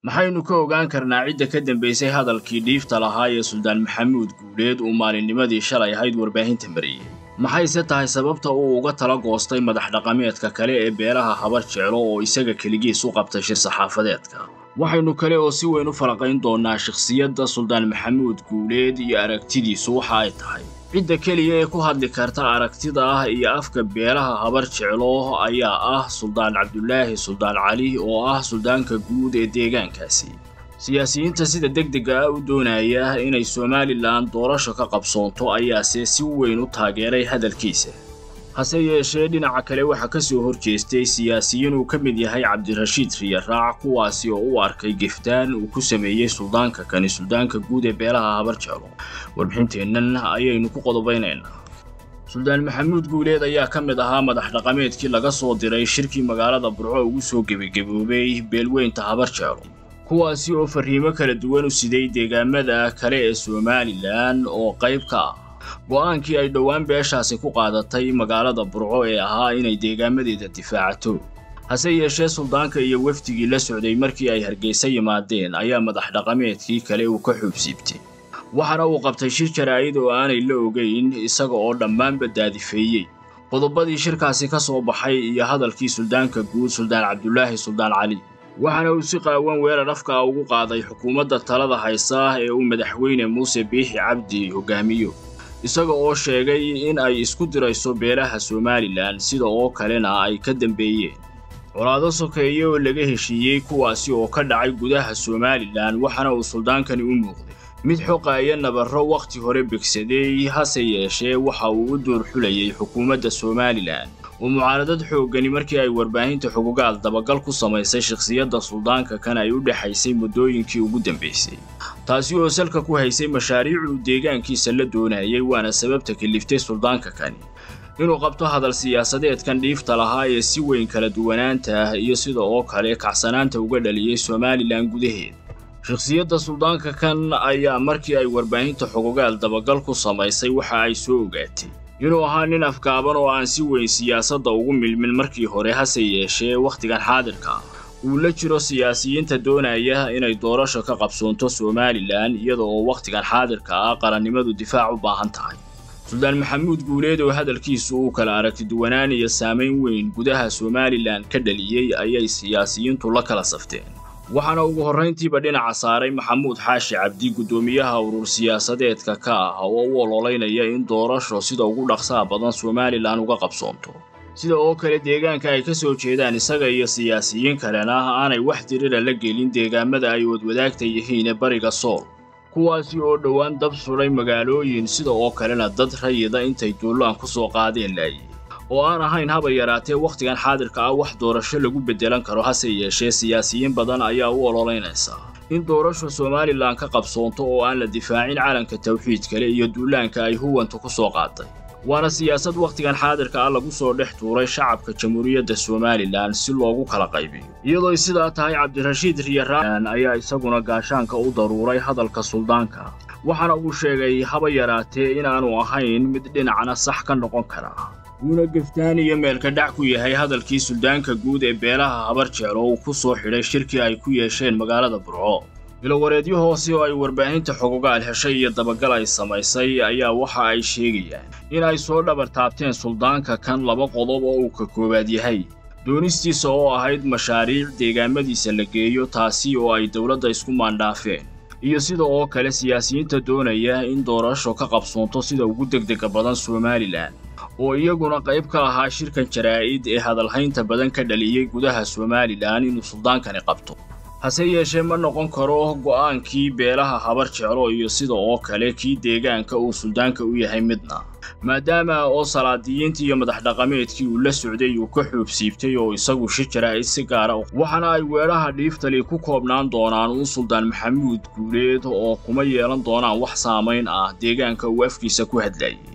maxaynu ka ogaan karnaa cidda ka dambaysay hadalkii dhiifta lahaa ee suldaan maxamuud guuleed uu maalinnimadii shalay ahayd warbaahinta mariyey maxayse tahay sababta uu uga tala goostay madax dhaqameedka kale ee beelaha habar jeclo oo isaga keligiis u qabtay shir saxaafadeedka waxaynu kale oo si weyn u falaqayn doonnaa shakhsiyadda suldaan maxamuud guuleed iyo aragtidiisu waxa ay tahay cidda keliya ee ku hadli karta aragtida ah iyo afka beelaha habar jeclo ayaa ah suldaan cabdulaahi suldaan cali oo ah suldaanka guud ee deegaankaasi siyaasiyiinta sida degdega ah u doonaya inay somalilan doorasho ka qabsoonto ayaase si weyn u taageeray hadalkiisa hase yeeshee dhinaca kale waxaa ka soo hor jeestay siyaasiyiin uu ka mid yahay cabdirashiid riyaraac kuwaasi oo u arkay geftaan uu ku sameeyey suldaanka kani suldaanka guud ee beelaha habar jeclo warbixinteennan ayaynu ku qodobaynaynaa suldaan maxamuud guuleed ayaa ka mid ahaa madax dhaqameedkii laga soo diray shirkii magaalada burco ugu soo gebagaboobay beelweynta habar jeclo kuwaasi oo farriimo kala duwan u siday deegaamada kale ee somalilan oo qayb ka ah go'aankii ay dhowaan beeshaasi ku qaadatay magaalada burco ee ahaa inay deegaamadeeda difaacato hase yeeshee suldaanka iyo wefdigii la socday markii ay hargeysa yimaadeen ayaa madax dhaqameedkii kale uu ka xuubsiibtay waxaana uu qabtay shir jaraa'id oo aanay la ogayn isaga oo dhammaanba daadifeeyey qodobadii shirkaasi ka soo baxay iyo hadalkii suldaanka guud suldaan cabdulaahi suldaan cali waxaana uu si qaawan weerar afka ugu qaaday xukuumadda talada haysa ee uu madaxweyne muuse biixi cabdi hogaamiyo isaga oo sheegay in ay isku dirayso beelaha somalilan sida oo kalena ay ka dambeeyeen colaado sokeeye oo laga heshiiyey kuwaasi oo ka dhacay gudaha somalilan waxaana uu suldaankani u muuqday mid xoqaaya nabarro wakhti hore begsaday hase yeeshee waxa uu u duur xulayay xukuumadda somalilan oo mucaaradad xooggani markii ay warbaahinta xugugaal dabagal ku samaysay shakhsiyadda suldaanka kan ay u dhexaysay muddooyinkii ugu dambaysay taasi oo salka ku haysay mashaariicuu deegaankiisa la doonayay waana sababta kaliftay suldaanka kani inuu qabto hadal siyaasadeedkan dhiifta lahaa ee si weyn kala duwanaanta ah iyo sida oo kale kacsanaanta uga dhaliyey somalilan gudaheeda shakhsiyadda suldaanka kan ayaa markii ay warbaahinta xugugaal dabagal ku samaysay waxa ay soo ogaatay inuu ahaa nin afgaaban oo aan si weyn siyaasadda ugu milmin markii hore hase yeeshee wakhtigan xaadirka ah uu la jiro siyaasiyiinta doonaya inay doorasho ka qabsoonto somalilan iyada oo wakhtigan xaadirka ah qarannimadu difaac u baahan tahay suldaan maxamuud guuleed oo hadalkiisu uu kala aragti duwanaan iyo saamayn weyn gudaha somalilan ka dhaliyey ayay siyaasiyiintu la kala safteen waxaana ugu horrayntiiba dhinaca saaray maxamuud xaashi cabdi guddoomiyaha urur siyaasadeedka ka ah oo u ololeynaya in doorasho sida ugu dhaqsaha badan somalilan uga qabsoonto sida oo kale deegaanka ay ka soo jeedaan isaga iyo siyaasiyiin kalena aanay wax dirira la gelin deegaamada ay wadwadaagta yihiin ee bariga sool kuwaasi oo dhowaan dab sudhay magaalooyin sida oo kalena dad rayida intay duullaan ku soo qaadeen laayay oo aan ahayn haba yaraatee wakhtigan xaadirka ah wax doorasho lagu beddelan karo hase yeeshee siyaasiyiin badan ayaa u ololeynaysa in doorasho somalilan ka qabsoonto oo aan la difaacin calanka tawxiid kale iyo duulaanka ay huwanta ku soo qaatay waana siyaasad wakhtigan xaadirka ah lagu soo dhex tuuray shacabka jamhuuriyadda somalilan si loogu kala qaybiyo iyadooy sidaa tahay cabdirashiid riyaraan ayaa isaguna gaashaanka u daruuray hadalka suldaanka waxaana uu sheegay haba yaraatee inaanu ahayn mid dhinacna sax ka noqon kara uuna geftaan iyo meelka dhac ku yahay hadalkii suldaanka guud ee beelaha habar jeclo uu ku soo xidhay shirkii ay ku yeesheen magaalada burco ilowareedyo hoose oo ay warbaahinta xugugaal heshay iyo dabagal ay samaysay ayaa waxa ay sheegayaan in ay soo dhabar taabteen suldaanka kan laba qodob oo uu ka koowaad yahay doonistiisa oo ahayd mashaariic deegaamadiisa la geeyo taasi oo ay dowladda isku maandhaafeen iyo sida oo kale siyaasiyiinta doonaya in doorasho ka qabsoonto sida ugu degdega badan somalilan oo iyaguna qayb ka ahaa shirkan jaraa'id ee hadalhaynta badan ka dhaliyey gudaha somalilan inuu suldaankani qabto hase yeeshee ma noqon karo go'aankii beelaha habar jeclo iyo sida oo kale kii deegaanka uu suldaanka u yahay midna maadaama oo salaadiyiintii iyo madax dhaqameedkii uu la socday uu ka xuubsiibtay oo isagu shir jaraa'id si gaara waxaana ay weedhaha dhiiftali ku koobnaan doonaan uun suldaan maxamuud guuleed oo kuma yeelan doonaan wax saamayn ah deegaanka uu afkiisa ku hadlayay